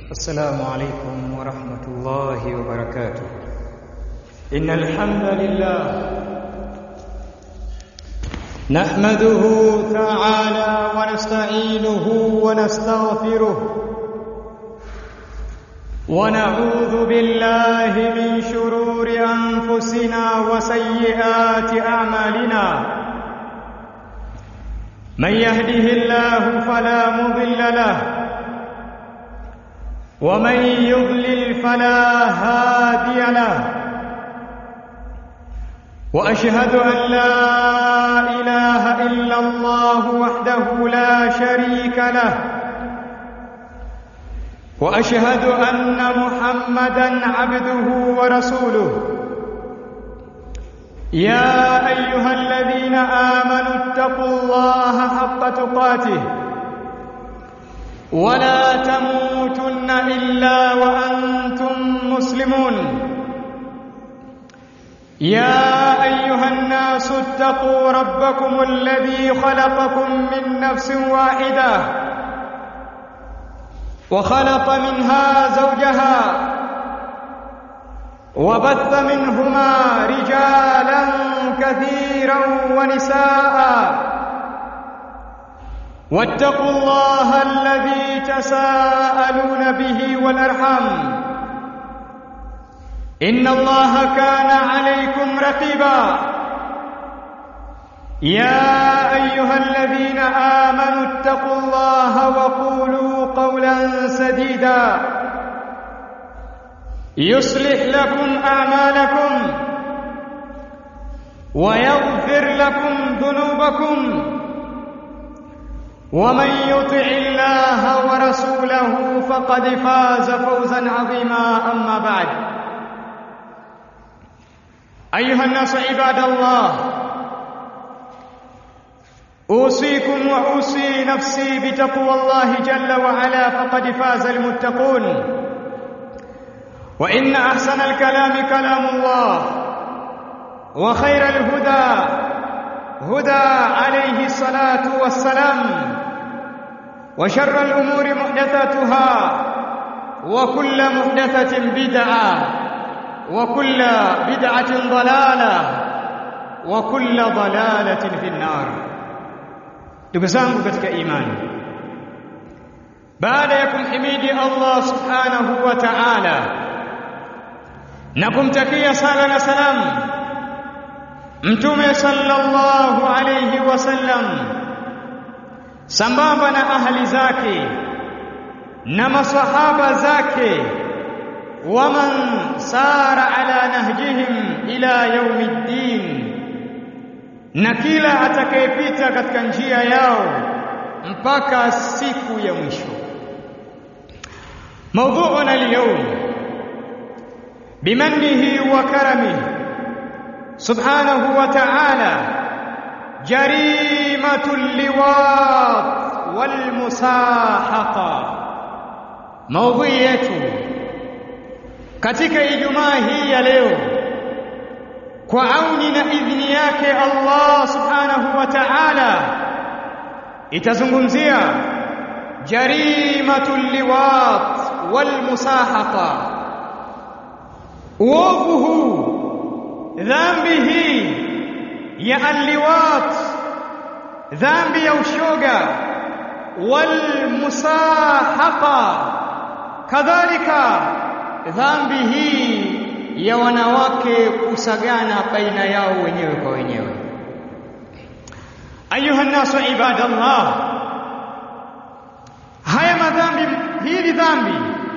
السلام عليكم ورحمة الله وبركاته إن الحمد لله نحمده تعالى ونستعينه ونستغفره ونعوذ بالله من شرور أنفسنا وسيئات أعمالنا من يهده الله فلا مضل له ومن يضلل فلا هادي له واشهد ان لا اله الا الله وحده لا شريك له واشهد ان محمدا عبده ورسوله يا ايها الذين امنوا اتقوا الله حق تقاته ولا تموتن الا وانتم مسلمون يا ايها الناس اتقوا ربكم الذي خلقكم من نفس واحده وخلق منها زوجها وبث منهما رجالا كثيرا ونساء واتقوا الله الذي تساءلون به والارحام ان الله كان عليكم رقيبا يا ايها الذين امنوا اتقوا الله وقولوا قولا سديدا يصلح لكم اعمالكم ويغفر لكم ذنوبكم ومن يطع الله ورسوله فقد فاز فوزا عظيما اما بعد ايها الناس عباد الله اوصيكم واوصي نفسي بتقوى الله جل وعلا فقد فاز المتقون وان احسن الكلام كلام الله وخير الهدى هدى عليه الصلاه والسلام وشر الامور محدثاتها وكل محدثه بدعه وكل بدعه ضلاله وكل ضلاله في النار ndugu zangu katika imani baada ya kumhimidi Allah subhanahu wa ta'ala na kumtakia sala na salam mtume sallallahu alayhi wasallam sambamba na ahli zake na masahaba zake waman sara ala nahjihim ila yaumiddin na kila atakayepita katika njia yao mpaka siku ya mwisho موضوعنا اليوم بمنه وكرمه سبحانه وتعالى جريمة اللواط والمساحقة موضوع yetu katika Ijumaa hii ya leo kwa auni na idhini yake Allah subhanahu wa ta'ala itazungumzia jarimatul liwat wal musahaqa uovu huu dhambi hii ya alliwat dhambi ya ushoga wal musahaqa kadhalika dhambi hii ya wanawake kusagana baina yao wenyewe kwa wenyewe ayuha nasu ibadallah haya madhambi hili dhambi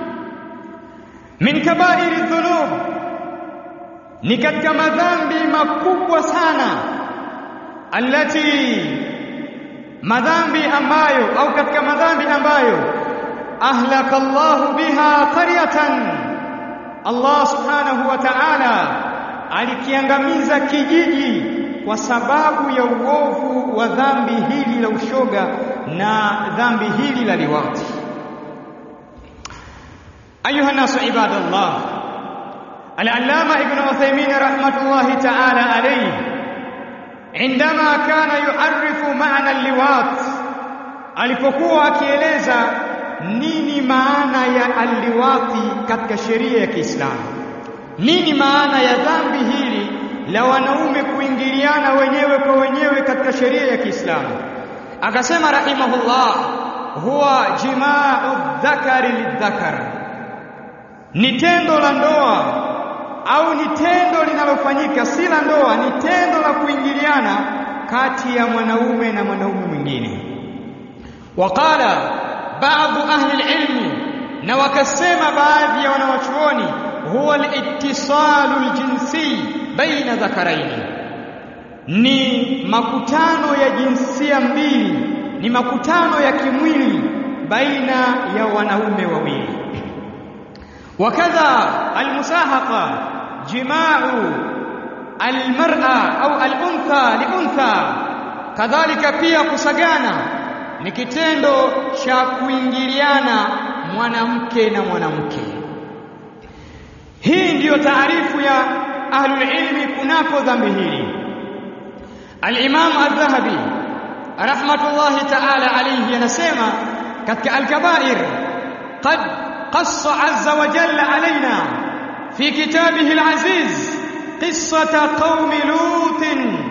min kabairi dhunub ni katika madhambi makubwa sana allati madhambi ambayo au katika madhambi ambayo ahlaka Allahu biha qaryatan Allah subhanahu wa ta'ala alikiangamiza kijiji kwa sababu ya uovu wa dhambi hili la ushoga na dhambi hili la liwati ayuha nasu ibadallah al-allama ibn Uthaymeen rahmatullahi ta'ala alayhi عندما كان يعرف معنى اللواط alipokuwa akieleza nini maana ya alliwati katika sheria ya Kiislamu nini maana ya dhambi hili la wanaume kuingiliana wenyewe kwa wenyewe katika sheria ya Kiislamu akasema rahimahullah huwa jima'u dhakari lidhakar ni tendo la ndoa au ni tendo linalofanyika si la ndoa ni tendo la kuingiliana kati ya mwanaume na mwanaume mwingine waqala baadhi ahli alilmi na wakasema baadhi ya wanawachuoni huwa al-ittisalu al-jinsi baina dhakaraini ni makutano ya jinsia mbili ni makutano ya kimwili baina ya wanaume wawili wakadha almusahaqa jima'u almar'a au aluntha liuntha kadhalika pia kusagana ni kitendo cha kuingiliana mwanamke na mwanamke hii ndiyo taarifu ya ahlul ilmi kunako dhambi hili al-Imam al-Dhahabi rahmatullahi ta'ala alayhi anasema katika al-kabair qad qassa azza wa jalla alaina fi kitabihi al-aziz qissata qaumi lut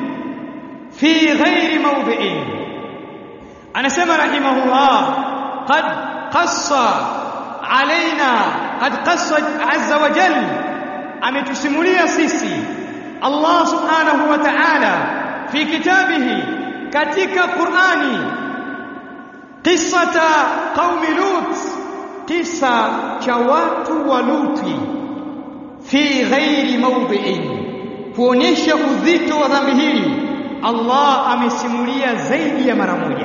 fi ghairi mawdi'in anasema rahimahullah qad qassa alaina qad qassa azza wa jalla ametusimulia sisi Allah subhanahu wa ta'ala fi kitabihi katika Qur'ani qissata qaumi Lut kisa cha watu wa Luti fi ghairi mawdi'in kuonyesha uzito wa dhambi hili Allah amesimulia zaidi ya mara moja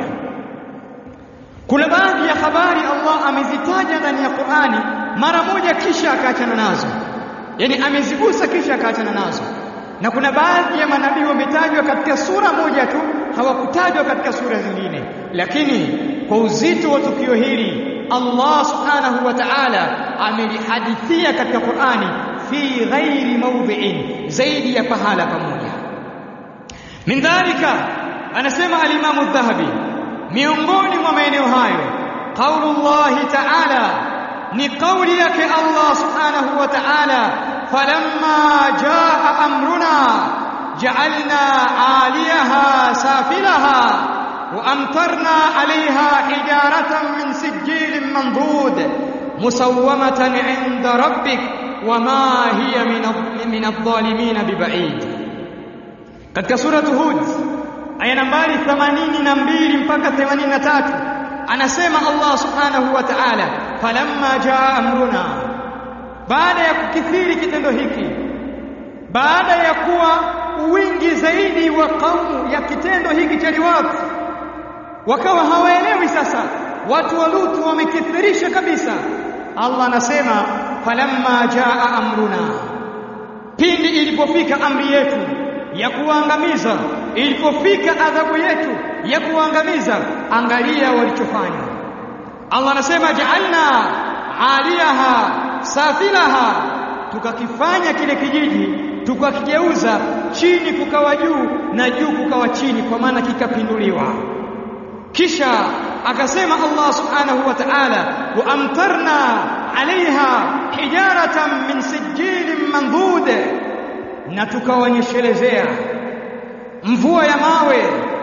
kuna baadhi ya habari Allah amezitaja ndani ya Qur'ani mara moja kisha akaachana nazo yani amezigusa kisha akaachana nazo na kuna baadhi ya manabii wametajwa katika sura moja tu hawakutajwa katika sura zingine lakini kwa uzito wa tukio hili Allah subhanahu wa ta'ala amelihadithia katika Qur'ani fi ghairi mawdhi'in zaidi ya pahala pamoja min dhalika anasema al-Imam adh-Dhahabi miongoni mwa maeneo hayo qaulullahi ta'ala ni kauli yake Allah subhanahu wa ta'ala falamma jaa amruna ja'alna 'aliyaha safilaha wa amtarna 'alayha hijaratan min sijilin mandud musawwamatan 'inda rabbik wama hiya min adh-dhalimin biba'id katika suratu hud aya nambari 82 mpaka 83 anasema Allah subhanahu wa ta'ala falamma jaa amruna baada ya kukithiri kitendo hiki baada ya kuwa wingi zaidi wa kaumu ya kitendo hiki cha liwati wakawa hawaelewi sasa watu wa Lutu wamekithirisha kabisa Allah anasema falamma jaa amruna pindi ilipofika amri yetu ya kuangamiza ilipofika adhabu yetu ya kuangamiza angalia walichofanya Allah anasema ja'alna 'aliyaha safilaha tukakifanya kile kijiji tukakigeuza chini kukawa juu na juu kukawa chini kwa maana kikapinduliwa kisha akasema Allah subhanahu wa ta'ala wa amtarna 'alayha hijaratan min sijilin mandud na tukawanyeshelezea mvua ya mawe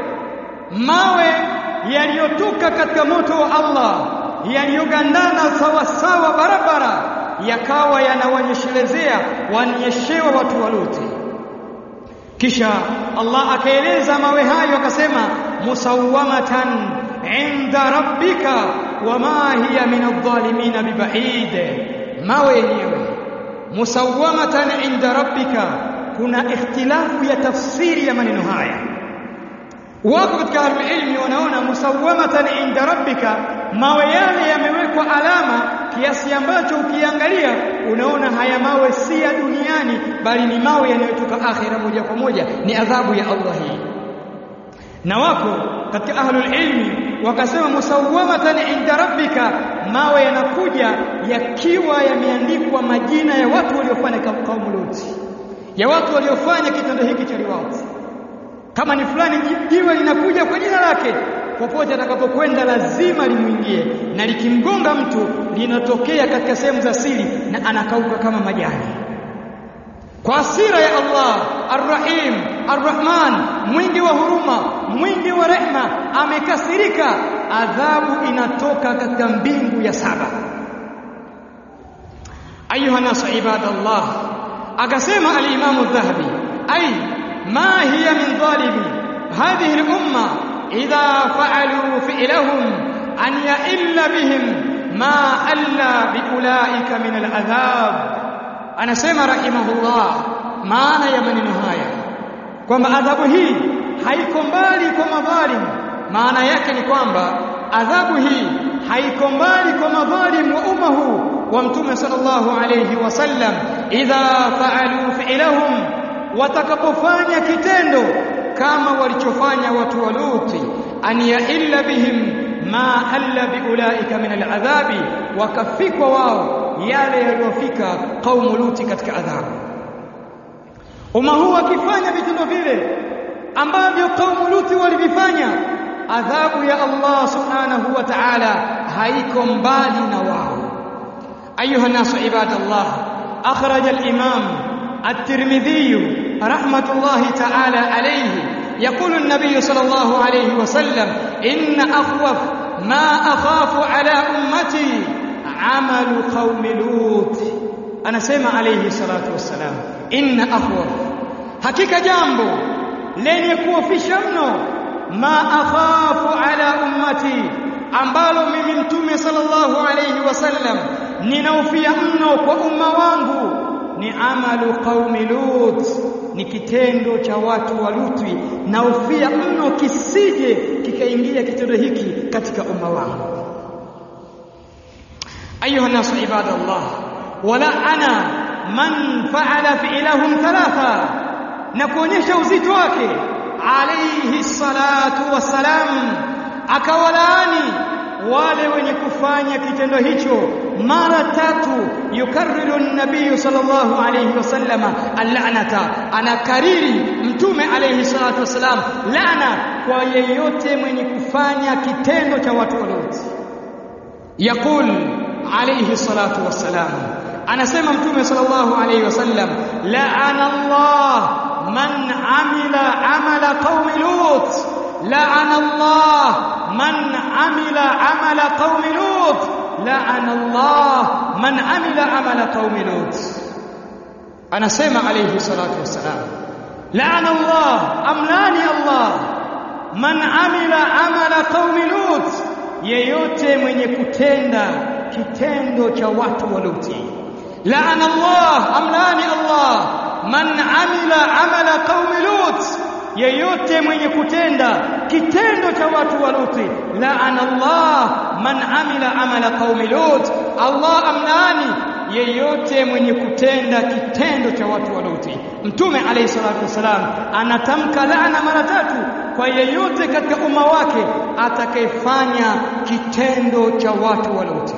mawe yaliyotoka katika moto wa Allah yaliyogandana sawa sawa barabara yakawa yanawanyeshelezea wanyeshewa watu wa Luti kisha Allah akaeleza mawe hayo akasema musawwamatan inda rabbika wama hiya min adh-dhalimin biba'id mawe yenyewe musawwamatan inda rabbika kuna ikhtilafu ya tafsiri ya maneno haya wako katika ilmi wanaona musawwamatan inda rabbika mawe yale yamewekwa alama kiasi ambacho ukiangalia unaona haya mawe si ya duniani bali ni mawe yanayotoka akhira moja kwa moja ni adhabu ya Allah hii na wako katika ahlul ilmi wakasema musawwamatan inda rabbika mawe yanakuja yakiwa yameandikwa majina ya watu waliofanya kaumu Luti ya watu waliofanya kitendo hiki cha liwati kama ni fulani jiwe linakuja kwa jina lake popote atakapokwenda lazima limwingie, na likimgonga mtu linatokea katika sehemu za siri na anakauka kama majani. Kwa hasira ya Allah Ar-Rahim Ar-Rahman, mwingi wa huruma, mwingi wa rehma, amekasirika, adhabu inatoka katika mbingu ya saba. Ayuha nasu ibadallah, akasema al-Imamu Dhahabi, ay ma hiya min dhalimi hadhihi al-umma idha fa'alu fi'lahum an ya'illa bihim ma alla biulaika min al-adhab. Anasema rahimahullah, maana ya maneno haya kwamba adhabu hii haiko mbali kwa madhalimu. Maana yake ni kwamba adhabu hii haiko mbali kwa madhalimu wa umma huu wa Mtume sallallahu alayhi wasallam, idha faalu fi'lahum, watakapofanya kitendo kama walichofanya watu wa Luti, an yailla bihim ma alla biulaika min aladhabi, wakafikwa wao yale yaliyofika qaumu Luti katika adhabu. Umma huu wakifanya vitendo vile ambavyo qaumu Luti walivifanya, adhabu ya Allah subhanahu wa ta'ala haiko mbali na wao. أيها الناس عباد الله أخرج الإمام الترمذي رحمة الله تعالى عليه يقول النبي صلى الله عليه وسلم إن أخوف ما أخاف على أمتي عمل قوم لوط أنا سمع عليه الصلاة والسلام إن أخوف حقيقة جambo lenye kuofisha mno ma akhafu ala ummati ambalo mimi mtume sallallahu alayhi wasallam ninaufia mno kwa umma wangu ni amalu qaumi Lut, ni kitendo cha watu wa Luti. Naufia mno kisije kikaingia kitendo hiki katika umma wangu. Ayuha nasu ibadallah, wala ana man faala fi'lahum thalatha, na kuonyesha uzito wake alayhi salatu wassalam, akawalaani wale wenye kufanya kitendo hicho mara tatu yukarriru nabii sallallahu alayhi wasallama allanata anakariri mtume alayhi salatu wasalam laana kwa yeyote mwenye kufanya kitendo cha watu wa Lut yaqul alayhi salatu wasalam anasema mtume sallallahu alayhi wasallam la'ana Allah man amila amala qaumi Lut la'ana Allah man amila amala qaumi Lut la'ana Allah man amila amala qaumi Lut anasema alayhi salatu wassalam la'ana Allah amlani Allah man amila amala qaumi Lut yeyote mwenye kutenda kitendo cha watu wa Luti la'ana Allah amlani Allah man amila amala qaumi Lut yeyote mwenye kutenda kitendo cha watu wa Luti laana Allah man amila amala qaumi Lut Allah amlaani yeyote mwenye kutenda kitendo cha watu wa Luti Mtume alayhi salatu wasalam anatamka laana mara tatu kwa yeyote katika umma wake atakayefanya kitendo cha watu wa Luti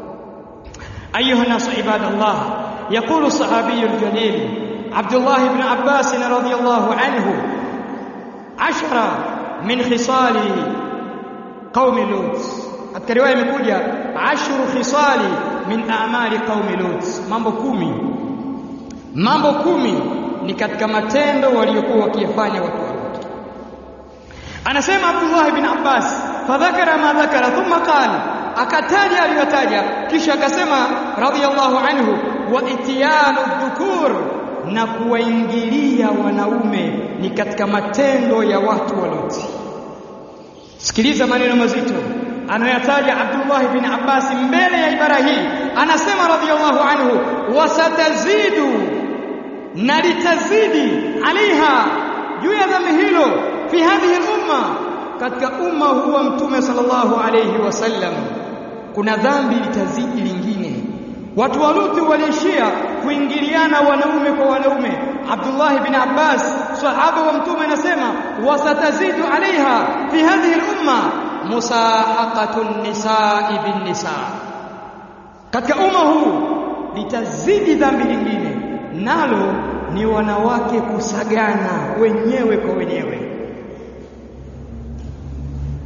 أيها الناس عباد الله يقول الصحابي الجليل عبد الله بن عباس رضي الله عنه ashara min khisali qaumi Lut. Katika riwaya imekuja ashru khisali min a'mali qaumi Lut, mambo kumi. Mambo kumi ni katika matendo waliokuwa wakiyafanya watu wa Lut. Anasema Abdullah ibn Abbas, fadhakara ma dhakara thumma qala, akataja aliyotaja, kisha akasema radhiyallahu anhu, wa itiyanu dhukur na kuwaingilia wanaume ni katika matendo ya watu wa Luti. Sikiliza maneno mazito anayotaja Abdullah bin Abbas mbele ya ibara hii, anasema radhiyallahu anhu, wasatazidu, na litazidi alaiha, juu ya dhambi hilo, fi hadhihi lumma, katika umma huu wa Mtume sallallahu alayhi wasallam, kuna dhambi litazidi lingine. Watu wa Luti waliishia kuingiliana wanaume kwa wanaume. Abdullah bin Abbas sahaba wa mtume anasema wasatazidu alaiha fi hadhihi al-umma musahaqatu nisai bin nisa, katika umma huu litazidi dhambi lingine, nalo ni wanawake kusagana wenyewe kwa wenyewe.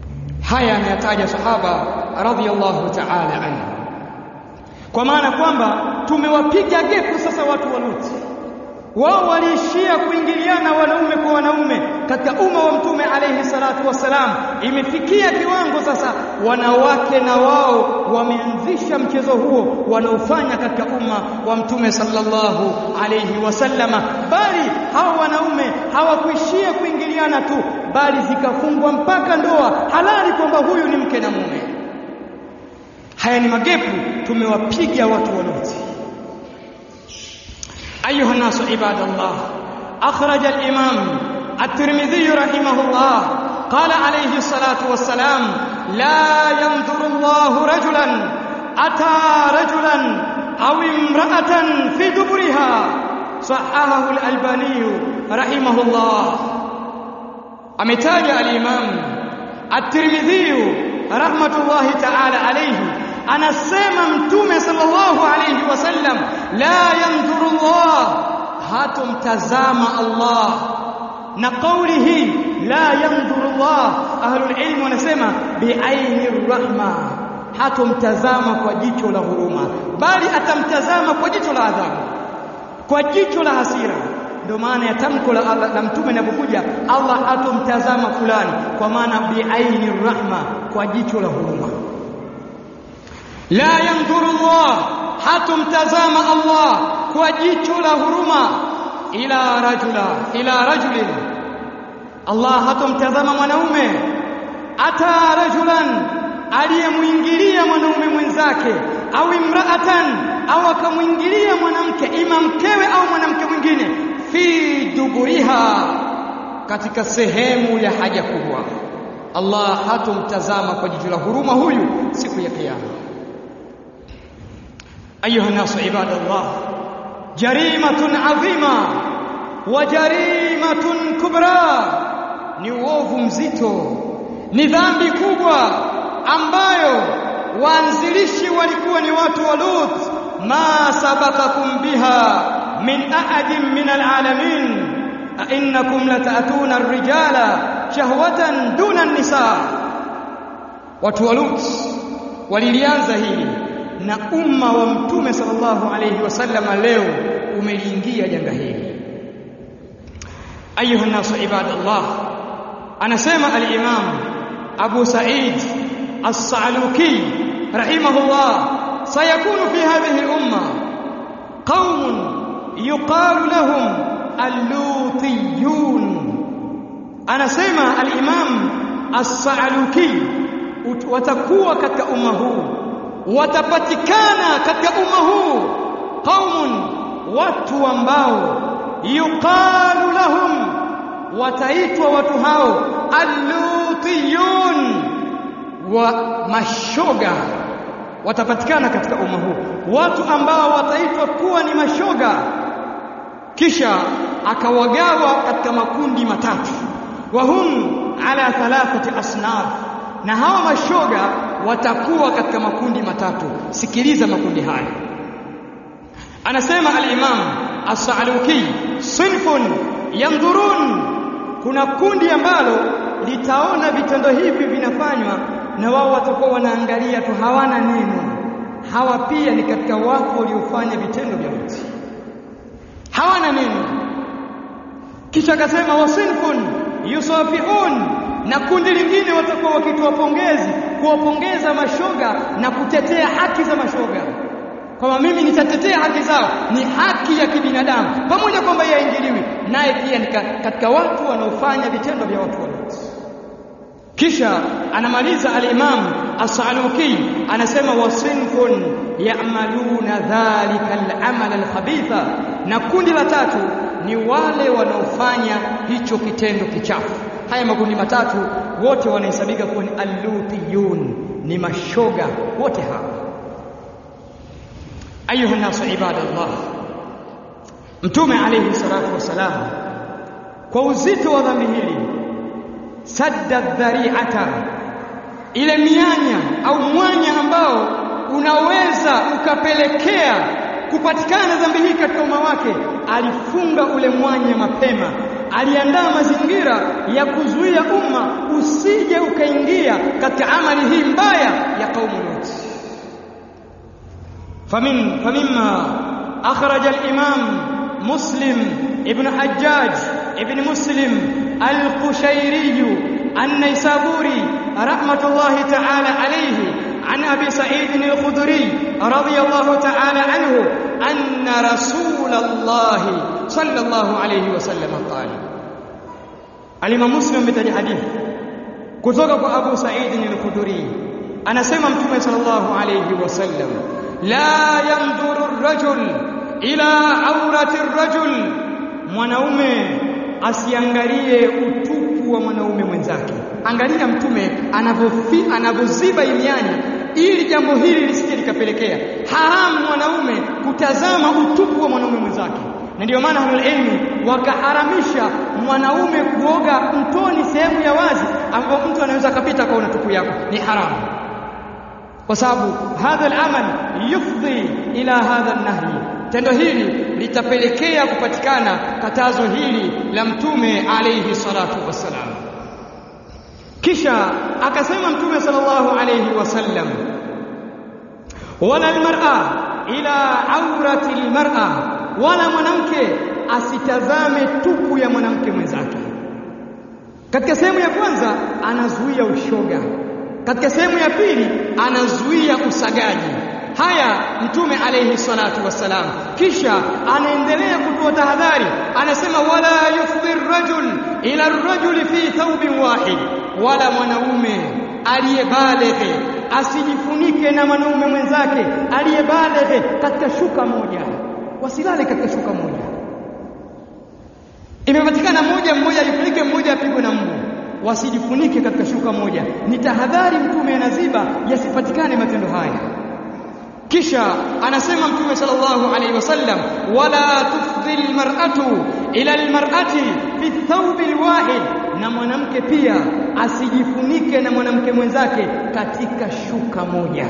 haya anayataja sahaba radhiyallahu ta'ala anhu kwa maana kwamba tumewapiga gepu sasa watu wa Luti wao waliishia kuingiliana wanaume kwa wanaume katika umma wa mtume alayhi salatu wassalam imefikia kiwango sasa wanawake na wao wameanzisha mchezo huo wanaofanya katika umma wa mtume sallallahu alayhi wasallama bali hao wanaume hawakuishia kuingiliana tu bali zikafungwa mpaka ndoa halali kwamba huyu ni mke na mume haya ni magepu tumewapiga watu wa Luti أيها الناس عباد الله أخرج الإمام الترمذي رحمه الله قال عليه الصلاة والسلام لا ينظر الله رجلا أتى رجلا أو امرأة في دبرها صححه الألباني رحمه الله أمتاج الإمام الترمذي رحمة الله تعالى عليه anasema mtume sallallahu alayhi wasallam la yanzuru Allah hatumtazama Allah na kauli hii la yanzuru Allah ahlul ilm wanasema biaini rahma hatumtazama kwa jicho la huruma bali atamtazama kwa jicho la adhabu kwa jicho la hasira ndio maana ya tamko la, Allah, la mtume linapokuja Allah hatumtazama fulani kwa maana biaini rahma kwa jicho la huruma la yanzuru Allah hatumtazama Allah kwa jicho la huruma ila rajula ila rajulin Allah hatumtazama mwanaume ata rajulan aliyemuingilia mwanaume mwenzake au imraatan au akamwingilia mwanamke ima mkewe au mwanamke mwingine fi duburiha katika sehemu ya haja kubwa Allah hatumtazama kwa jicho la huruma huyu siku ya kiyama أيها الناس عباد الله جريمة عظيمة وجريمة كبرى ni uovu mzito ni dhambi kubwa ambayo waanzilishi walikuwa ni watu wa Lut ma sabaqakum biha min ahadin min alalamin a innakum lata'tuna ar-rijala shahwatan duna an-nisa watu wa Lut walilianza hili na umma wa mtume sallallahu alayhi wasallam leo umeliingia janga hili ayuha nasu ibadallah anasema al-imam Abu Sa'id as-Sa'luki rahimahullah sayakunu fi hadhihi al-umma qaumun yuqalu lahum al-lutiyun anasema al-imam as-Sa'luki watakuwa katika umma huu watapatikana katika umma huu qaumun watu ambao yuqalu lahum wataitwa watu hao allutiyun wa mashoga watapatikana katika umma huu watu ambao wataitwa kuwa ni mashoga kisha akawagawa katika makundi matatu wa hum ala thalathati asnaf na hawa mashoga watakuwa katika makundi matatu sikiliza makundi haya anasema al-imam as-sa'luki sinfun yanzurun kuna kundi ambalo litaona vitendo hivi vinafanywa na wao watakuwa wanaangalia tu hawana neno hawa pia ni katika watu waliofanya vitendo vya uti hawana neno kisha akasema wasinfun yusafihun na kundi lingine watakuwa wakitoa pongezi kuwapongeza mashoga na kutetea haki za mashoga kwamba mimi nitatetea haki zao ni haki ya kibinadamu pamoja kwamba yaingiliwi naye pia ni katika watu wanaofanya vitendo vya watu wote kisha anamaliza al-Imam As-Saluki anasema wasinfun ya'maluna dhalika al-amal al-khabitha na kundi la tatu ni wale wanaofanya hicho kitendo kichafu haya makundi matatu wote wanahesabika kuwa ni allutiyun ni mashoga wote hawa ayuha nasu ibadallah mtume alayhi salatu wasalam kwa uzito wa dhambi hili sadda dhari'ata ile mianya au mwanya ambao unaweza ukapelekea kupatikana dhambi hii katika umma wake alifunga ule mwanya mapema aliandaa mazingira ya kuzuia umma usije ukaingia katika amali hii mbaya ya kaumu Lut famin famimma akhraj al-imam muslim ibn hajjaj ibn muslim al-qushayri an-naysaburi rahmatullahi ta'ala alayhi عن أبي سعيد الخدري رضي الله تعالى عنه أن رسول الله صلى الله عليه وسلم قال الإمام مسلم بتجي حديث kutoka kwa Abu Sa'id al-Khudri anasema mtume sallallahu alayhi wasallam la yanzuru ar-rajul ila awrati ar-rajul mwanaume asiangalie utupu wa mwanaume mwenzake angalia mtume anavyofi anavyoziba imiani ili jambo hili lisije likapelekea haramu mwanaume kutazama utupu wa mwanaume mwenzake na ndio maana ahlul ilmi wakaharamisha mwanaume kuoga mtoni sehemu ya wazi ambapo mtu anaweza kapita kwa utupu yako ni haramu kwa sababu hadha al-amal yufdi ila hadha an-nahy tendo hili litapelekea kupatikana katazo hili la mtume alayhi salatu wassalam kisha akasema mtume sallallahu alayhi wasallam wala almar'a ila awrati almar'a wala mwanamke asitazame tupu ya mwanamke mwenzake katika sehemu ya kwanza anazuia ushoga katika sehemu ya pili anazuia usagaji haya mtume alayhi salatu wassalam kisha anaendelea kutoa tahadhari anasema wala yufdi rajul ila rajuli fi thawbin wahid wala mwanaume aliyebaleghe asijifunike na mwanaume mwenzake aliyebaleghe katika shuka moja wasilale katika shuka moja imepatikana moja mmoja ajifunike mmoja apigwe na mbu wasijifunike katika shuka moja ni tahadhari mtume anaziba yasipatikane matendo haya kisha anasema mtume sallallahu alaihi wasallam wala tufdhi almar'atu ila almar'ati fi thawb alwahid na mwanamke pia asijifunike na mwanamke mwenzake katika shuka moja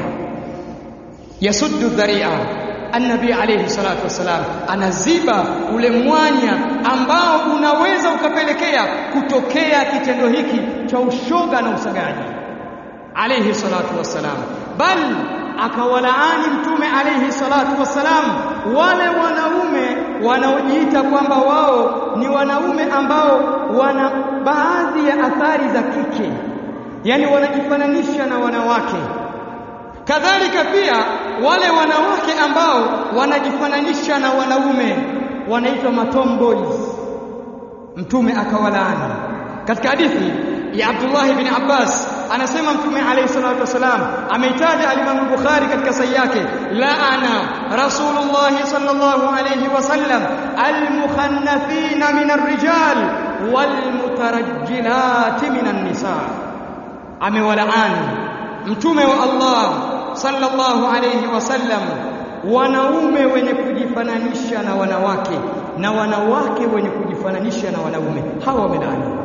yasuddu dharia annabi alayhi salatu wasalam anaziba ule mwanya ambao unaweza ukapelekea kutokea kitendo hiki cha ushoga na usagaji alayhi salatu wasalam bal akawalaani mtume alayhi salatu wasalam wale wanaume wanaojiita kwamba wao ni wanaume ambao wana baadhi ya athari za kike yani wanajifananisha na wanawake kadhalika pia wale wanawake ambao wanajifananisha na wanaume wanaitwa matomboys mtume akawalaani katika hadithi ya Abdullah ibn Abbas anasema mtume alayhi salatu wasalam ameitaja al-Imam Bukhari katika sahihi yake laana Rasulullah sallallahu alayhi wasallam al-mukhannathina min ar-rijal wal-mutarajjilat min an-nisa amewalaani mtume wa Allah sallallahu alayhi wasallam wanaume wenye kujifananisha na wanawake na wanawake wenye kujifananisha na wanaume hawa wamelaaniwa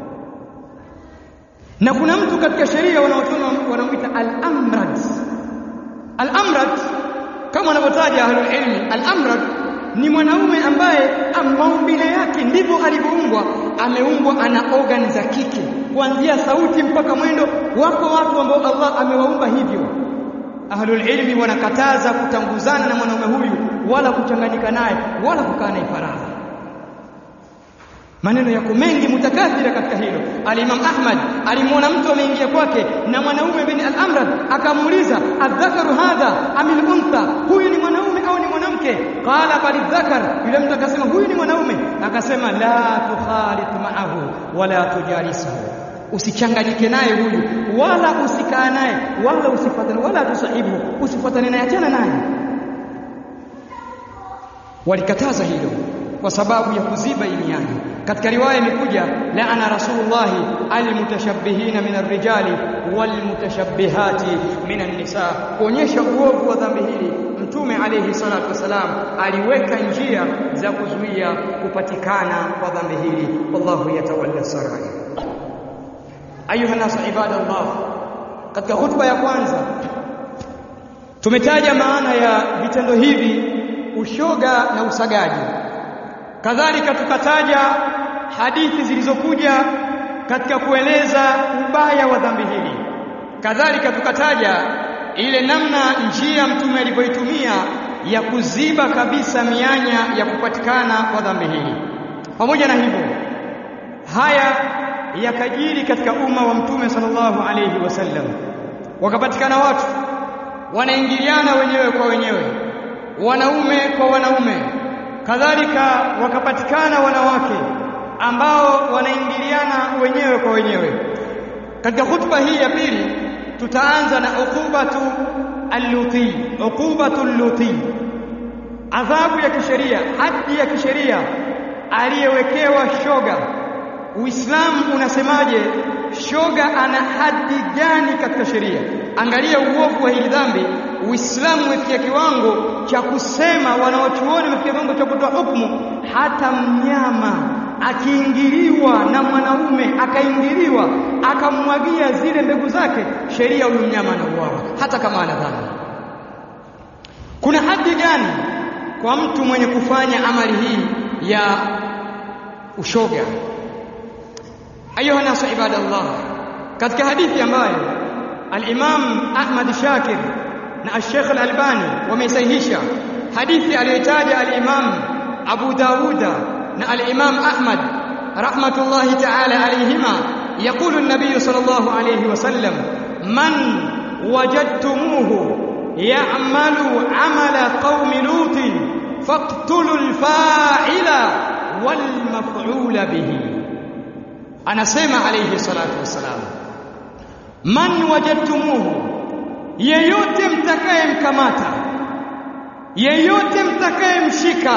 na kuna mtu katika sheria wanaotuna wanamuita al-amrad al-amrad kama wanavyotaja ahlul ilmi al-amrad ni mwanaume ambaye maumbile yake ndivyo alivyoumbwa ameumbwa ana organ za kike kuanzia sauti mpaka mwendo wako watu ambao Allah amewaumba hivyo ahlul ilmi wanakataza kutanguzana na mwanaume huyu wala kuchanganyika naye wala kukaa naye faragha maneno yako mengi mutakathira katika hilo al-Imam Ahmad alimwona mtu ameingia kwake na mwanaume bin al-Amrad akamuuliza adhakaru hadha amil untha huyu ni mwanaume au ni mwanamke qala bal dhakar yule mtu akasema huyu ni mwanaume akasema la tukhalit ma'ahu wala tujalisuhu usichanganyike naye huyu wala usikaa naye wala usifuatane wala tusahibu usifuatane naye achana naye walikataza hilo kwa sababu ya kuziba imiani katika riwaya imekuja laana rasulullah almutashabbihina min arrijali walmutashabbihati min an-nisa kuonyesha uovu wa dhambi hili mtume alayhi salatu wasalam aliweka njia za kuzuia kupatikana kwa dhambi hili wallahu yatawalla sarai ayuha nasu ibadallah katika hutuba ya kwanza tumetaja maana ya vitendo hivi ushoga na usagaji kadhalika tukataja hadithi zilizokuja katika kueleza ubaya wa dhambi hili kadhalika tukataja ile namna njia mtume alivyoitumia ya kuziba kabisa mianya ya kupatikana kwa dhambi hili pamoja na hivyo haya yakajiri katika umma wa mtume sallallahu alayhi wasallam wakapatikana watu wanaingiliana wenyewe kwa wenyewe wanaume kwa wanaume kadhalika wakapatikana wanawake ambao wanaingiliana wenyewe kwa wenyewe katika hutuba hii ya pili tutaanza na ukubatu al-luti ukubatu al-luti adhabu ya kisheria hadi ya kisheria aliyewekewa shoga Uislamu unasemaje shoga ana hadi gani katika sheria angalia uovu wa hili dhambi Uislamu umefikia kiwango cha kusema wanaochuoni umefikia kiwango cha kutoa hukumu hata mnyama akiingiliwa na mwanaume akaingiliwa akamwagia zile mbegu zake sheria huyu mnyama anauawa hata kama ana dhambi kuna hadi gani kwa mtu mwenye kufanya amali hii ya ushoga ayuha nasu ibadallah katika hadithi ambayo al-Imam Ahmad Shakir na al-Sheikh al-Albani wameisahihisha hadithi aliyotaja al-Imam Abu Dawuda na al-Imam Ahmad rahmatullahi ta'ala alayhima يقول النبي صلى الله عليه وسلم من وجدتموه يعمل عمل قوم لوط فاقتلوا الفاعل والمفعول به anasema alayhi salatu wassalam man wajadtumuhu yeyote mtakayemkamata yeyote mtakayemshika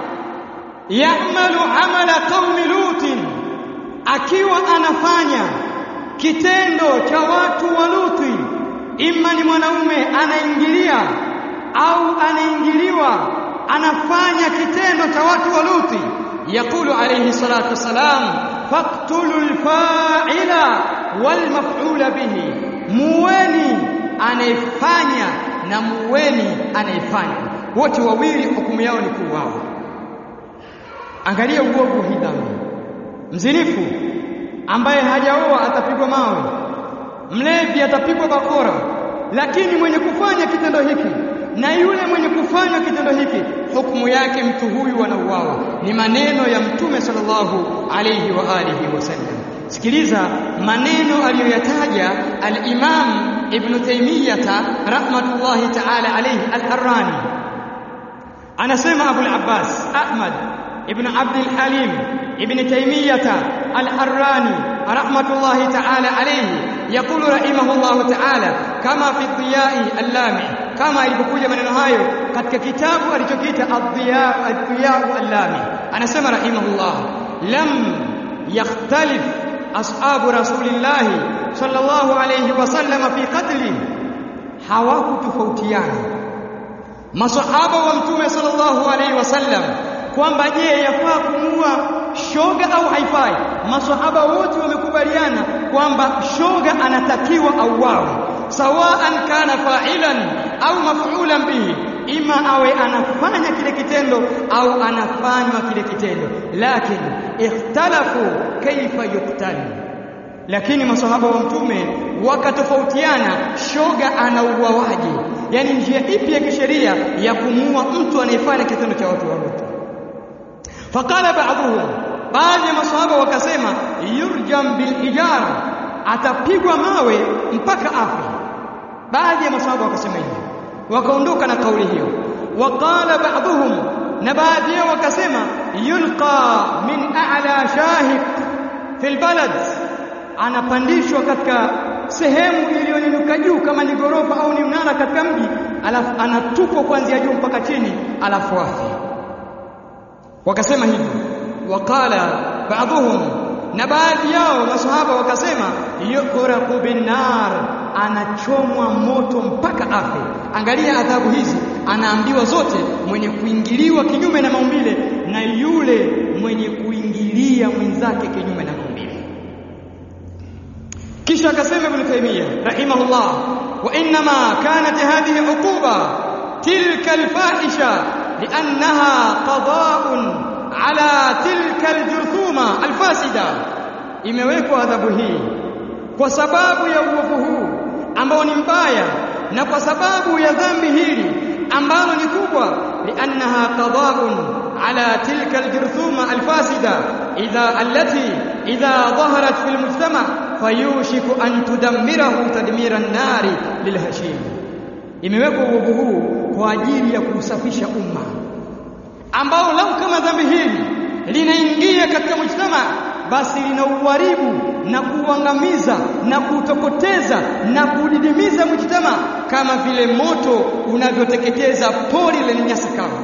ya'malu amala qaumi lutin akiwa anafanya kitendo cha watu wa Luti imma ni mwanaume anaingilia au anaingiliwa anafanya kitendo cha watu wa Luti yakulu alayhi salatu wassalam faqtulu alfa'ila walmaf'ula bihi muweni anayefanya na muweni anayefanya wote wawili hukumu yao ni kuuawa angalia uovu hii dhambi mzinifu ambaye hajaoa atapigwa mawe mlevi atapigwa bakora lakini mwenye kufanya kitendo hiki na yule mwenye kufanya kitendo hiki hukumu yake mtu huyu anauawa ni maneno ya mtume sallallahu alayhi wa alihi wasallam sikiliza maneno aliyoyataja al-Imam Ibn Taymiyyah rahmatullahi ta'ala alayhi al-Harrani anasema Abu al-Abbas Ahmad ibn Abd al-Halim ibn Taymiyyah al-Harrani rahmatullahi ta'ala alayhi يقول رحمه الله تعالى كما في الضياء اللامع كما ilivyokuja maneno hayo katika kitabu alichokiita ad-Diya ad-Diya al-Lami anasema rahimahullah lam yakhtalif ashabu rasulillah sallallahu alayhi wasallam fi qatli hawakutofautiana masahaba wa mtume sallallahu alayhi wasallam kwamba je yafaa kumua shoga au haifai masahaba wote wamekubaliana kwamba shoga anatakiwa auawe sawaan kana fa'ilan au maf'ulan bihi ima awe anafanya kile kitendo au anafanywa kile kitendo lakini ikhtalafu kaifa yuktal lakini masahaba wa mtume wakatofautiana shoga anauawaje yani njia ipi ya kisheria ya kumua mtu anayefanya kitendo cha watu wote faqala ba'dhum baadhi ya masahaba wakasema yurjam bil ijara atapigwa mawe mpaka afe baadhi ya masahaba wakasema hivyo wakaondoka na kauli hiyo waqala ba'dhum na baadhi yao wakasema yulqa min a'la shahiq fil balad anapandishwa katika sehemu iliyonyanyuka juu kama ni gorofa au ni mnara katika mji alafu anatupwa kuanzia juu mpaka chini alafu afe wakasema hivyo waqala ba'dhum na baadhi yao masahaba wakasema yuqraqu binnar anachomwa moto mpaka afe angalia adhabu hizi anaambiwa zote mwenye kuingiliwa kinyume na maumbile na yule mwenye kuingilia mwenzake kinyume na maumbile kisha akasema ibn taymiyyah rahimahullah wa inma kanat hadhihi uquba tilka alfahisha li'annaha qada'un ala tilka aljurthuma alfasida imewekwa adhabu hii kwa sababu ya uovu huu ambao ni mbaya na kwa sababu ya dhambi hili ambalo ni kubwa liannaha qada'un ala tilka aljurthuma alfasida idha allati idha dhaharat fil mujtama fayushiku an tudammirahu tadmira an-nari lilhashim imewekwa uovu huu kwa ajili ya kusafisha umma ambao lau kama dhambi hili linaingia katika mujtama basi lina uharibu na kuangamiza na kutokoteza na kudidimiza mujtama kama vile moto unavyoteketeza pori lenye nyasi kavu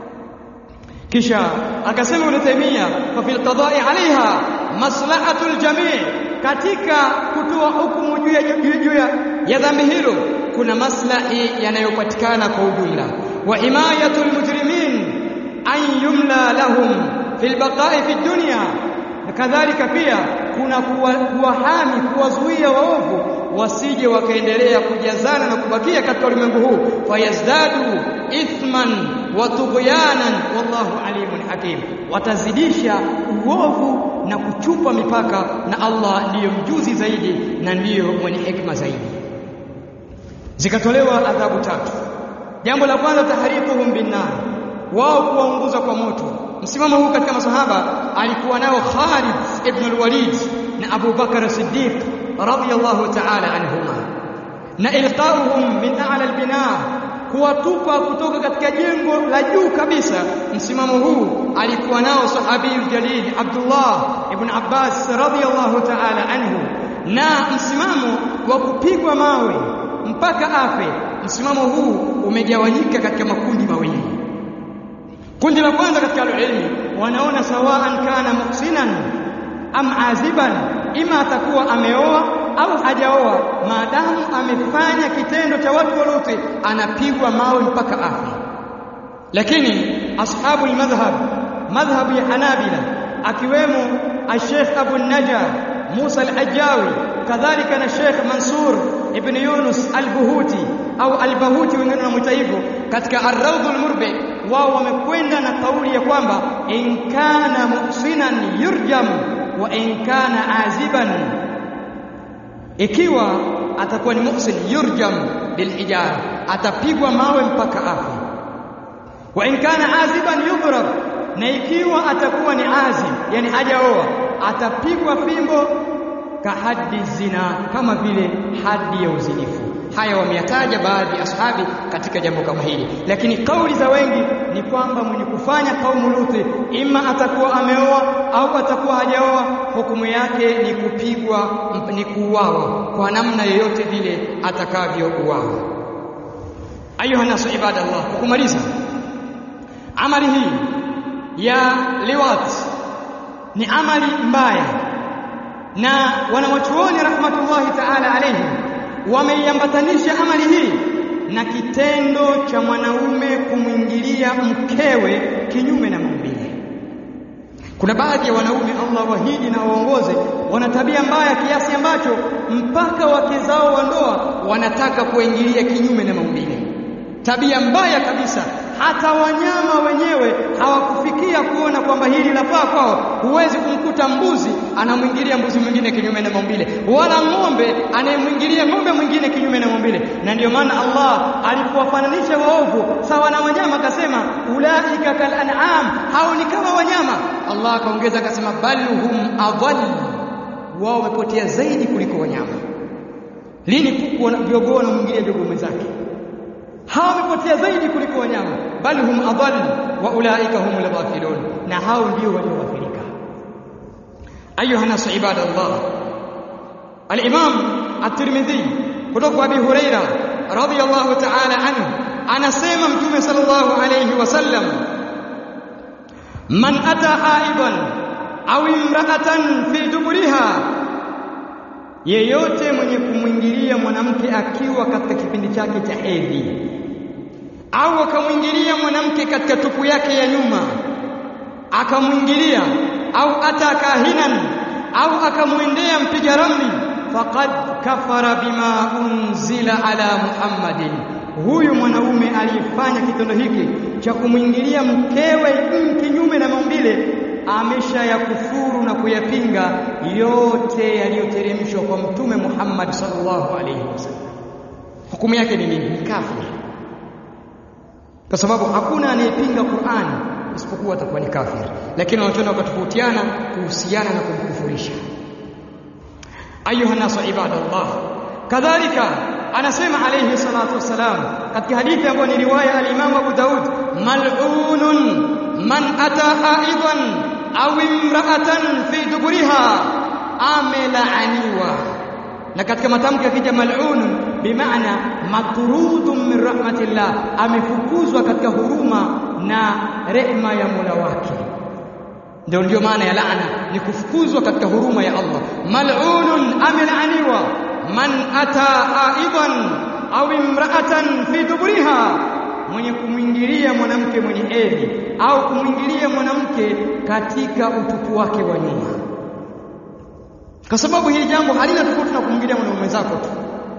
kisha akasema Ibn Taymiyyah fa fil qada'i 'alayha maslahatul jami' katika kutoa hukumu juu ya juu ya dhambi hilo kuna maslahi yanayopatikana kwa ujumla wa himayatul mujrimin an yumla lahum fil baqa'i fid dunya kadhalika pia kuna kuwahami kuwazuia waovu wasije wakaendelea kujazana na kubakia katika ulimwengu huu fayazdadu ithman wa tughyanan wallahu alimun hakim watazidisha uovu na kuchupa mipaka na Allah ndiyo mjuzi zaidi na ndiyo mwenye hekima zaidi zikatolewa adhabu tatu jambo la kwanza tahriquhum binnar wao kuwaunguza kwa moto msimamo huu katika masahaba alikuwa nao Khalid ibn al-Walid na Abu Bakar Siddiq radiyallahu ta'ala anhuma na ilqauhum min a'la al-bina kuwatupa kutoka katika jengo la juu kabisa msimamo huu alikuwa nao sahabi jalil Abdullah ibn Abbas radiyallahu ta'ala anhu na msimamo wa kupigwa mawe mpaka afe msimamo huu umegawanyika katika makundi mawili kundi la kwanza katika ilmu wanaona sawaan kana muhsinan am aziban ima atakuwa ameoa au hajaoa maadamu amefanya kitendo cha watu wote anapigwa mawe mpaka afe lakini ashabu almadhhab madhhab ya hanabila akiwemo al-Sheikh Abu Najah Musa al-Ajawi kadhalika na Sheikh Mansur ibn Yunus al-Buhuti au al-Bahuti wengine wanamuita hivyo katika ar-Rawdul Murbi wao wamekwenda na kauli ya kwamba in kana muhsinan yurjam wa in kana aziban ikiwa atakuwa ni muhsin yurjam bilhijara atapigwa mawe mpaka afe wa in kana aziban yudhrab na ikiwa atakuwa ni azib yani hajaoa atapigwa fimbo kahaddi zina kama vile hadi ya uzinifu haya wameyataja baadhi ya ashabi katika jambo kama hili lakini kauli za wengi ni kwamba mwenye kufanya kaumu luthi ima atakuwa ameoa au atakuwa hajaoa hukumu yake ni kupigwa ni kuuawa kwa namna yoyote vile atakavyouawa ayuha nasu ibadallah kumaliza amali hii ya liwat ni amali mbaya na wanawachuoni rahmatullahi ta'ala alayhim wameiambatanisha amali hii na kitendo cha mwanaume kumwingilia mkewe kinyume na maumbile. Kuna baadhi ya wanaume Allah wahidi na waongoze wana tabia mbaya kiasi ambacho mpaka wake zao wa ndoa wanataka kuingilia kinyume na maumbile. Tabia mbaya kabisa, hata wanyama wenyewe hawakufikia kuona kwamba hili lafaa kwao. Huwezi kumkuta mbuzi anamwingilia mbuzi mwingine kinyume na maumbile, wala ng'ombe anayemwingilia ng'ombe mwingine kinyume na maumbile. Na ndiyo maana Allah alipowafananisha waovu sawa na wanyama akasema, ulaika kal an'am, hao ni kama wanyama. Allah akaongeza akasema, bal hum adhall, wao wamepotea zaidi kuliko wanyama. Lini kuku jogoo wanamwingilia jogoo mwenzake? hao wamepotea zaidi kuliko wanyama bali hum adall wa ulaika humul ghafilun na hao ndio walioghafilika ayuha nasu ibadallah al-imam at-tirmidhi kutoka abi huraira radiyallahu ta'ala anhu anasema mtume sallallahu alayhi wasallam man ata aidan au imra'atan fi duburiha yeyote mwenye kumwingilia mwanamke akiwa katika kipindi chake cha hedhi au akamwingilia mwanamke katika tupu yake ya nyuma akamwingilia au ata kahinan au akamwendea mpiga ramli faqad kafara bima unzila ala muhammadin huyu mwanaume aliyefanya kitendo hiki cha kumwingilia mkewe kinyume na maumbile amesha yakufuru na kuyapinga yote yaliyoteremshwa kwa mtume Muhammad sallallahu alaihi wasallam. Hukumu yake ni nini? Ni kafiri, kwa sababu hakuna anayepinga Qur'an isipokuwa atakuwa ni kafiri, lakini wanachoona wakatofautiana kuhusiana na kumkufurisha. Ayuha nasu ibadallah, kadhalika anasema alayhi salatu wassalam katika hadithi ambayo ni riwaya al-Imam Abu Daud, mal'unun man ata aidan au imra'atan fi duburiha, amelaaniwa. Na katika matamko yakija mal'un bimaana matrudun min rahmatillah, amefukuzwa katika huruma na rehma ya Mola wake. Ndio ndio maana ya laana ni kufukuzwa katika huruma ya Allah. Mal'unun amelaaniwa man ata aidan au imra'atan fi duburiha, mwenye kumwingilia mwanamke mwenye hedhi au kumwingilia mwanamke katika utupu wake wa nyuma, kwa sababu hili jambo halina tofauti na kumwingilia mwanaume mwenzako tu.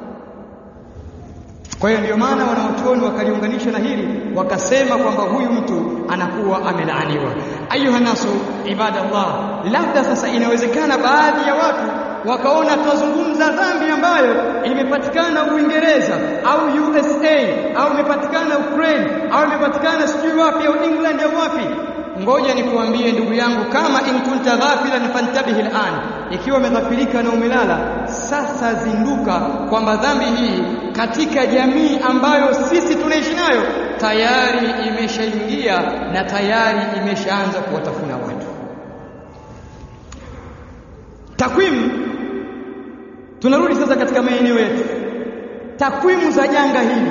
Kwa hiyo ndio maana wanaochuoni wakaliunganisha na hili wakasema kwamba huyu mtu anakuwa amelaaniwa. Ayuha nasu ibadallah, labda sasa inawezekana baadhi ya watu wakaona tutazungumza dhambi ambayo imepatikana Uingereza au USA au imepatikana Ukraine au imepatikana sijui wapi au England au wapi. Ngoja nikuambie ndugu yangu, kama in kunta ghafilan fantabihi al'an, ikiwa umeghafilika na umelala sasa, zinduka kwamba dhambi hii katika jamii ambayo sisi tunaishi nayo tayari imeshaingia na tayari imeshaanza kuwatafuna watu. Takwimu, tunarudi sasa katika maeneo yetu, takwimu za janga hili,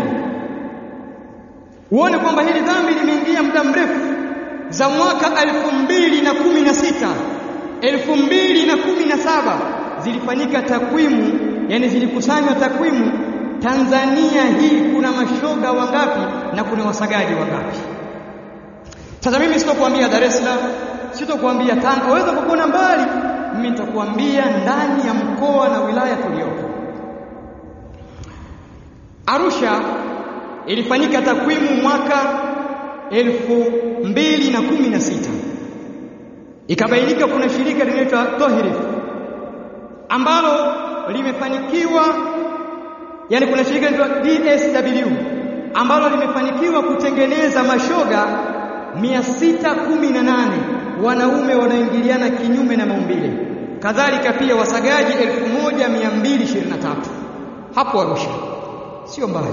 uone kwamba hili dhambi limeingia muda mrefu za mwaka elfu mbili na kumi na sita elfu mbili na kumi na saba zilifanyika takwimu, yani zilikusanywa takwimu Tanzania hii kuna mashoga wangapi na kuna wasagaji wangapi? Sasa mimi sitokuambia Dar es Salaam, sitokuambia Tanga, waweza kukuona mbali. Mimi nitakuambia ndani ya mkoa na wilaya tuliopo. Arusha ilifanyika takwimu mwaka elfu mbili na kumi na sita ikabainika kuna shirika linaitwa Tohirif ambalo limefanikiwa yani kuna shirika linaitwa DSW ambalo limefanikiwa kutengeneza mashoga 618 wanaume wanaoingiliana kinyume na maumbile, kadhalika pia wasagaji 1223 hapo Arusha, sio mbali.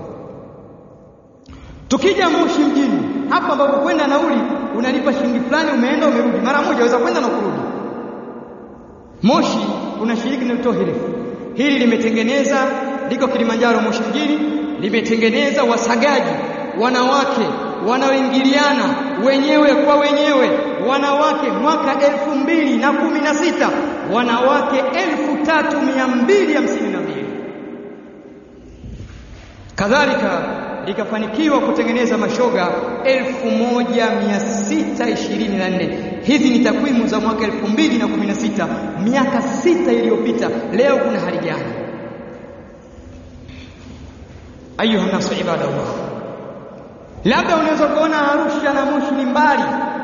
Tukija Moshi mjini hapa ambapo kwenda nauli unalipa shilingi fulani, umeenda umerudi mara moja, waweza kwenda na kurudi. Moshi kuna shirika linaloitwa Hilif, hili limetengeneza liko Kilimanjaro Moshi mjini, limetengeneza wasagaji wanawake wanaoingiliana wenyewe kwa wenyewe, wanawake mwaka elfu mbili na kumi na sita wanawake elfu tatu mia mbili hamsini na mbili kadhalika likafanikiwa kutengeneza mashoga 1624. Hizi ni takwimu za mwaka 2016, miaka sita iliyopita. Leo kuna hali gani? Ayuha nasu ibadallah, labda unaweza kuona Arusha na Moshi ni mbali.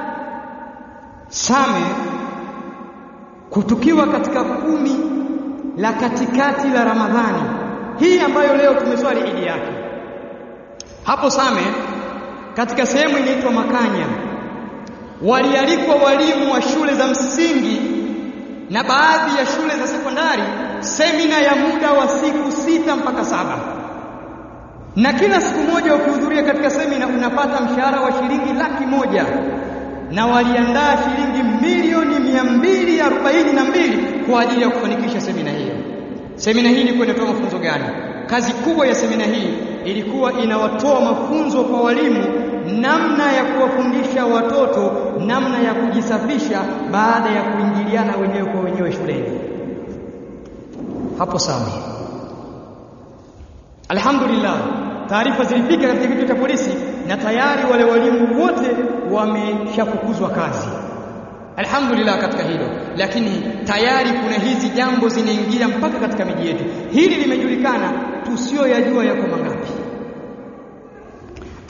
Same kutukiwa katika kumi la katikati la Ramadhani hii ambayo leo tumeswali idi yake hapo Same katika sehemu inaitwa Makanya, walialikwa walimu wa shule za msingi na baadhi ya shule za sekondari, semina ya muda wa siku sita mpaka saba, na kila siku moja ukihudhuria katika semina unapata mshahara wa shilingi laki moja na waliandaa shilingi milioni mia mbili arobaini na mbili kwa ajili ya kufanikisha semina hiyo. Semina hii ilikuwa inatoa mafunzo gani? Kazi kubwa ya semina hii ilikuwa inawatoa mafunzo kwa walimu namna ya kuwafundisha watoto namna ya kujisafisha baada ya kuingiliana wenyewe kwa wenyewe shuleni. Hapo Same, alhamdulillah, taarifa zilifika katika kituo cha polisi na tayari wale walimu wote wameshafukuzwa kazi. Alhamdulillah katika hilo, lakini tayari kuna hizi jambo zinaingia mpaka katika miji yetu. Hili limejulikana, tusiyoyajua yako mangapi.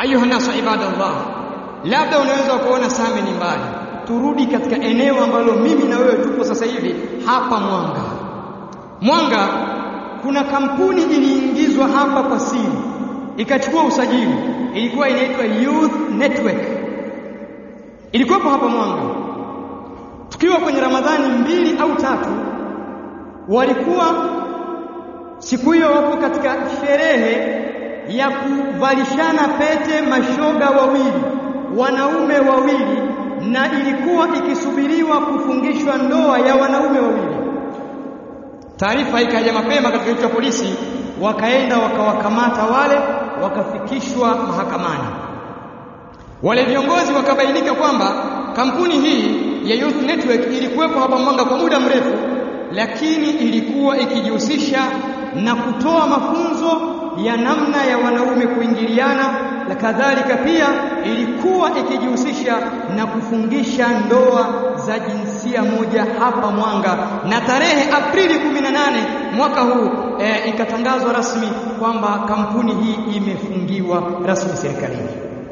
ayuha nasu ibadallah labda unaweza kuona same ni mbali turudi katika eneo ambalo mimi na wewe tupo sasa hivi hapa Mwanga Mwanga kuna kampuni iliingizwa hapa kwa siri ikachukua usajili ilikuwa inaitwa Youth Network ilikuwepo hapa Mwanga tukiwa kwenye Ramadhani mbili au tatu walikuwa siku hiyo wapo katika sherehe ya kuvalishana pete mashoga wawili wanaume wawili na ilikuwa ikisubiriwa kufungishwa ndoa ya wanaume wawili taarifa ikaja mapema katika kituo cha polisi wakaenda wakawakamata wale wakafikishwa mahakamani wale viongozi wakabainika kwamba kampuni hii ya Youth Network ilikuwepo hapa Mwanga kwa muda mrefu lakini ilikuwa ikijihusisha na kutoa mafunzo ya namna ya wanaume kuingiliana na kadhalika pia ilikuwa ikijihusisha na kufungisha ndoa za jinsia moja hapa Mwanga na tarehe Aprili 18 mwaka huu e, ikatangazwa rasmi kwamba kampuni hii imefungiwa rasmi serikalini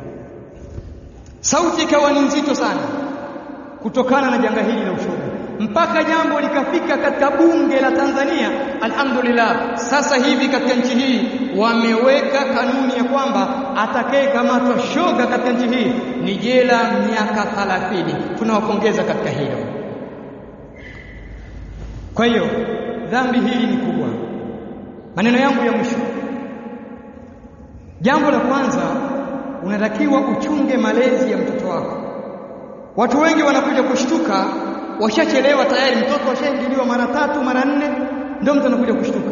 sauti ikawa ni nzito sana kutokana na janga hili la ushoga mpaka jambo likafika katika bunge la Tanzania alhamdulillah sasa hivi katika nchi hii wameweka kanuni ya kwamba atakayekamatwa shoga katika nchi hii ni jela miaka 30 tunawapongeza katika hilo kwa hiyo dhambi hili ni kubwa maneno yangu ya mwisho jambo la kwanza unatakiwa uchunge malezi ya mtoto wako watu wengi wanakuja kushtuka washachelewa tayari mtoto washaingiliwa mara tatu mara nne ndio mtu anakuja kushtuka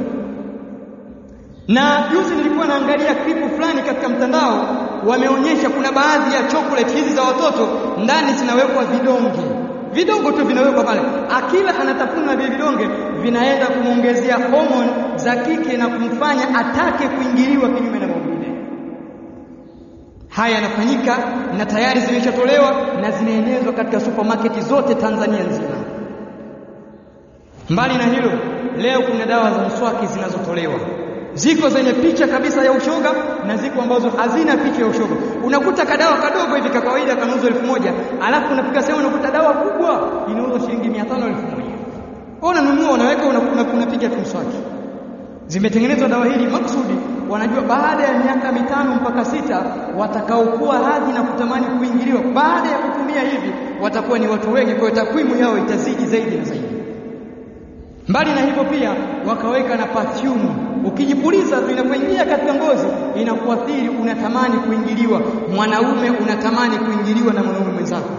na juzi nilikuwa naangalia klipu fulani katika mtandao wameonyesha kuna baadhi ya chocolate hizi za watoto ndani zinawekwa vidonge vidogo tu vinawekwa pale akila anatafuna vile vidonge vinaenda kumwongezea homoni za kike na kumfanya atake kuingiliwa kinyume na maumbile haya yanafanyika na tayari zimeshatolewa na zimeenezwa katika supermarket zote Tanzania nzima. Mbali na hilo, leo kuna dawa za mswaki zinazotolewa. Ziko zenye picha kabisa ya ushoga na ziko ambazo hazina picha ya ushoga. Unakuta kadawa kadogo hivi kwa kawaida kanauzwa elfu moja alafu unafika sehemu unakuta dawa kubwa inauzwa shilingi 500 elfu moja Wewe unanunua unaweka unapiga tu mswaki. Zimetengenezwa dawa hili maksudi wanajua baada ya miaka mitano mpaka sita watakaokuwa radhi na kutamani kuingiliwa baada ya kutumia hivi watakuwa ni watu wengi kwa takwimu yao itazidi zaidi na zaidi mbali na hivyo pia wakaweka na perfume ukijipuliza tu inapoingia katika ngozi inakuathiri unatamani kuingiliwa mwanaume unatamani kuingiliwa na mwanaume mwenzako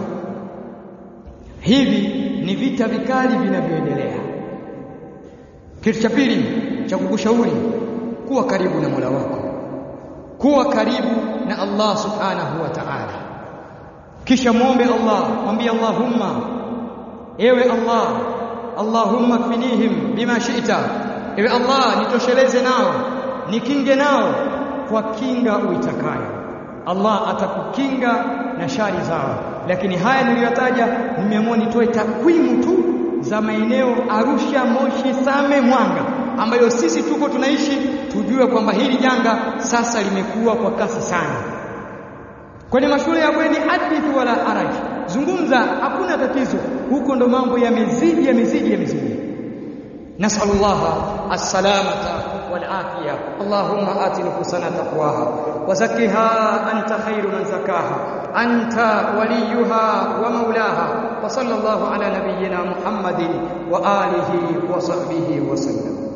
hivi ni vita vikali vinavyoendelea kitu cha pili cha kukushauri kuwa karibu na Mola wako kuwa karibu na Allah subhanahu wa ta'ala kisha muombe Allah mwambie Allahumma ewe Allah Allahumma kfinihim bima shi'ta ewe Allah nitosheleze nao nikinge nao kwa kinga uitakayo Allah atakukinga na shari zao lakini haya niliyotaja nimeamua nitoe takwimu tu za maeneo Arusha Moshi Same Mwanga ambayo sisi tuko tunaishi tujue kwamba hili janga sasa limekuwa kwa kasi sana kwenye mashule ya bweni hadith wala haraj zungumza hakuna tatizo huko ndo mambo yamezidi yamezidi yamezidi nasallallahu as-salamata والعافية اللهم آت نفوسنا تقواها وزكها أنت خير من زكاها أنت وليها ومولاها وصلى الله على نبينا محمد وآله وصحبه وسلم